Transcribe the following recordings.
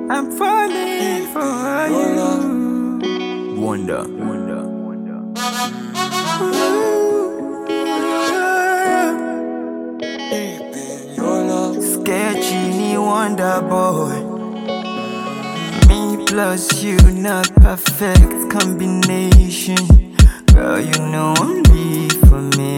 I'm falling for you. Wonder, wonder, Sketchy, me wonder boy. Me plus you, not perfect combination. Girl, you know I'm deep for me.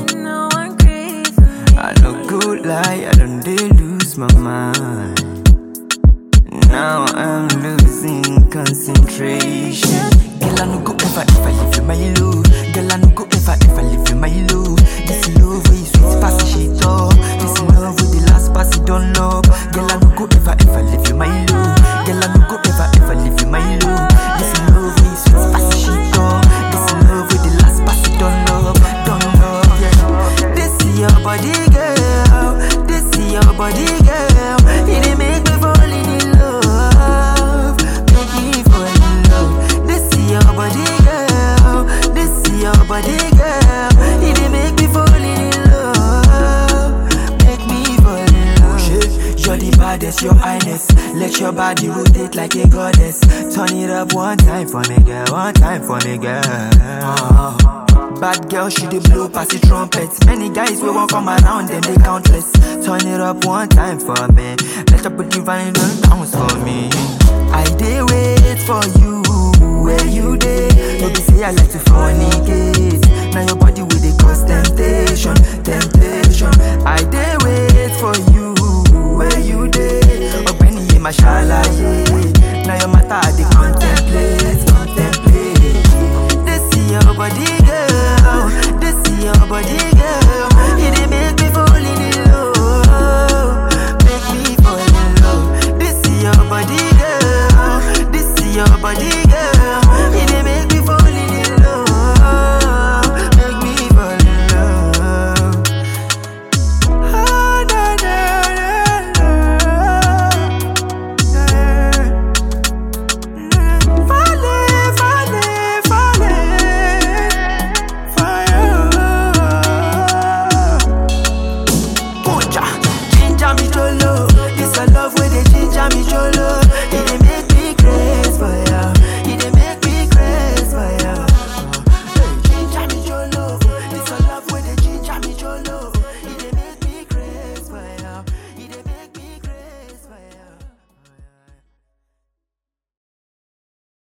I no good lie, I don't dare lose my mind. Now I'm losing concentration. Girl, I no go ever ever leave you my love. Girl, I no go ever ever leave you my love. This love where you sweet pass shit up. This love with the last pass it don't love. Girl, I no go ever ever leave you my love. Girl, I no go ever ever leave you my love. This love where you sweet pass shit up. This love with the last pass it don't love, don't love. Yeah. This is your body, girl. This is your body, girl. It dey make me fall in love. Make me fall in love. This is your body, girl. This is your body, girl. It dey make me fall in love. Make me fall in love. You're the baddest, your highness. Let your body rotate like a goddess. Turn it up one time for me, girl. One time for me, girl. Uh-huh. Bad girl, she dey blow past the trumpets. Many guys will won't come around, them they countless. Turn it up one time for me. Let your body vibe and bounce for me. I dey wait for you, where you dey? Maybe say I like to fornicate. Now your body will dey cause temptation, temptation. I dey wait for you, where you dey? Ogbeni ye mashallah,